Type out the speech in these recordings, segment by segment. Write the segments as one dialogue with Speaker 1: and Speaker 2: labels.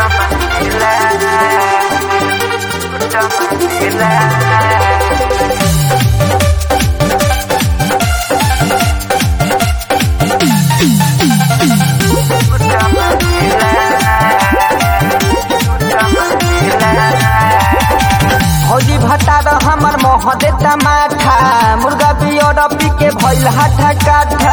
Speaker 1: भौजी भतार हमर मोह देता माथा मुर्गा पियर पी के भइल हाथा काठा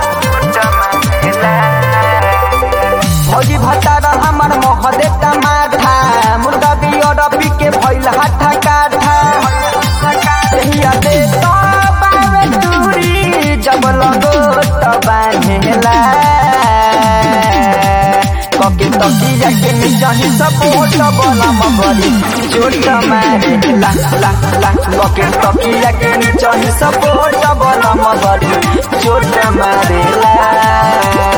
Speaker 1: भौजी भतार हमर मोह देता माथा मुर्गा पियर पी के भइल हाथा काठा हिया दे तो बावे दूरी जब लगो तो बांधेला कके तकिया के नीचे सपोर्ट बोला मगरी चोट मारे ला ला ला कके तकिया के नीचे सपोर्ट बोला मगरी चोट मारे ला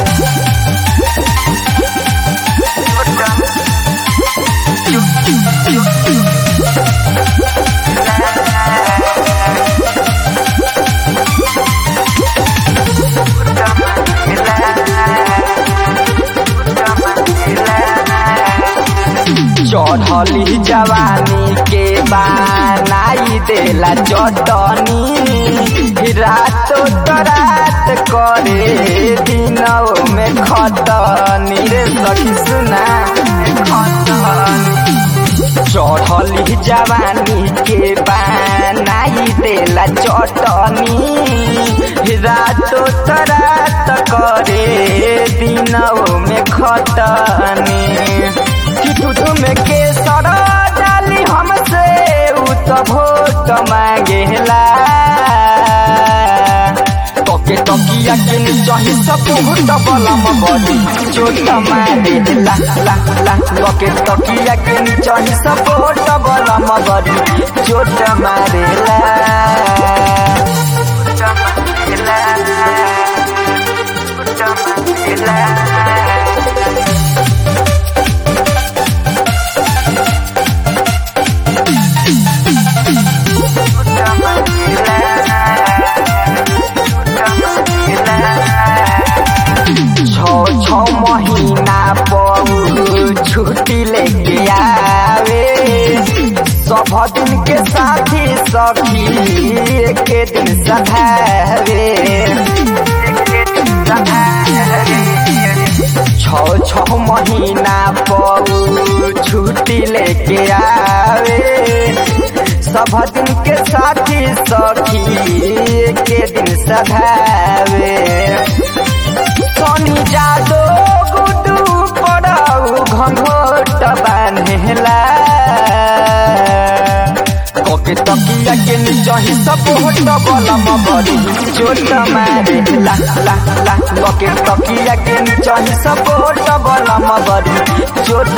Speaker 1: चढ़ली जवानी के बनाई देला चटनी रात तो रात करे दिनों में खतनी रे सखी सुना चढ़ली जवानी के बनाई देला चटनी रात तो रात करे दिनों में खतनी किटुटु में केसर डाली हमसे उ तो भोट मांगेला तके तकिया के नीचे सपोर्ट बलम बड़ी चोट मारे ला ला ला तके तकिया के नीचे सपोर्ट बलम बड़ी चोट मारे ला छो छो महीना पर छुट्टी लेके आवे सब दिन के साथी सखी एक दिन सधावे छो छो महीना पर छुट्टी लेके आवे सब दिन के साथी सखी एक दिन सधावे सोनी जादो गुडू पड़ाऊ घंघोट बान्हेला कके तकिया के नीचे सपोर्ट बलम बड़ी चोट मारे ला ला ला कके तकिया के नीचे सपोर्ट बलम बड़ी चोट